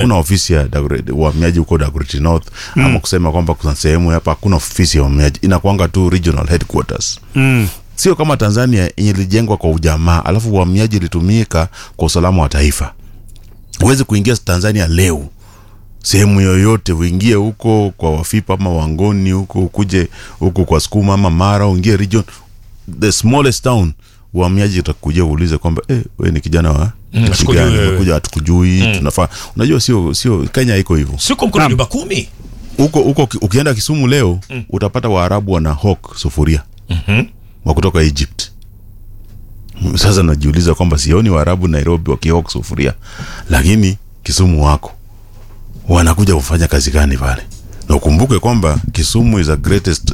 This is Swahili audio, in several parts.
hakuna ofisi ya Dagoretti- uhamiaji huko Dagoretti North ama kusema kwamba kuna sehemu hapa hakuna ofisi ya uhamiaji inakuanga tu regional headquarters Mm. sio kama Tanzania yenye ilijengwa kwa ujamaa alafu uhamiaji ilitumika kwa usalama wa taifa. Huwezi kuingia Tanzania leo sehemu yoyote, uingie huko kwa Wafipa ama Wangoni huko, ukuje huko kwa Sukuma ama Mara, uingie region the smallest town, uhamiaji utakuja uulize kwamba eh, wewe ni kijana wa nchi hatukujui gani? wewe. Umekuja hatukujui, tunafaa. Unajua sio sio Kenya iko hivyo siko mkono nyumba kumi huko huko ki- ukienda Kisumu leo utapata Waarabu wana hawk sufuria wa kutoka Egypt. Mm, Sasa najiuliza kwamba sioni Waarabu Nairobi wakihawk sufuria, lakini Kisumu wako wanakuja kufanya kazi gani pale? Na ukumbuke kwamba Kisumu is the greatest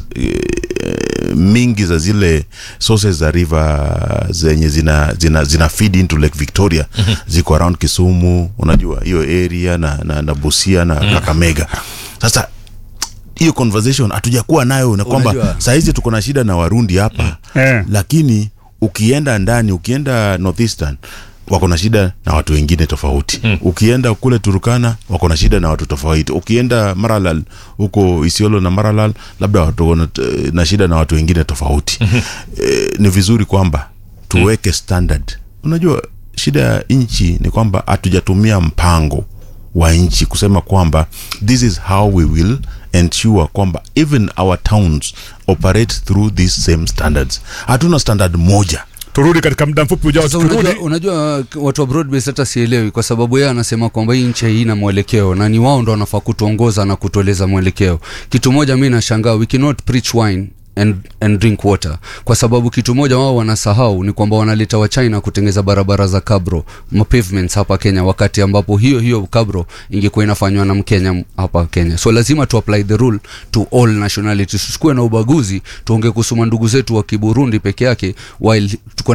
eh, mingi za zile sources za river zenye zina, zina, zina feed into Lake Victoria ziko around Kisumu, unajua hiyo area na, na, na Busia na Kakamega. Sasa hiyo conversation hatujakuwa nayo na kwamba Unajua- sahizi tuko na shida na Warundi hapa Eh. lakini ukienda ndani ukienda northeastern wako na shida na watu wengine tofauti mm. ukienda kule turukana wako na shida na watu tofauti ukienda maralal huko isiolo na maralal labda watu wana- na shida na watu wengine tofauti e, ni vizuri kwamba tuweke standard unajua shida ya nchi ni kwamba hatujatumia mpango wa nchi kusema kwamba this is how we will ensure kwamba even our towns operate through these same standards hatuna standard moja turudi katika muda mfupi ujao Sasa tukirudi unajua, unajua watu wa broadbase hata sielewi kwa sababu yeye anasema kwamba hii nchi haina mwelekeo na ni wao ndo wanafaa kutuongoza na kutueleza mwelekeo kitu moja mi nashangaa we cannot preach wine and, and drink water kwa sababu kitu moja wao wanasahau ni kwamba wanaleta wa China kutengeza barabara za kabro ma pavements hapa Kenya wakati ambapo hiyo hiyo kabro ingekuwa inafanywa na Mkenya hapa Kenya so lazima tu apply the rule to all nationalities tusikuwe na ubaguzi tuongee kuhusu ndugu zetu wa Kiburundi peke yake while tuko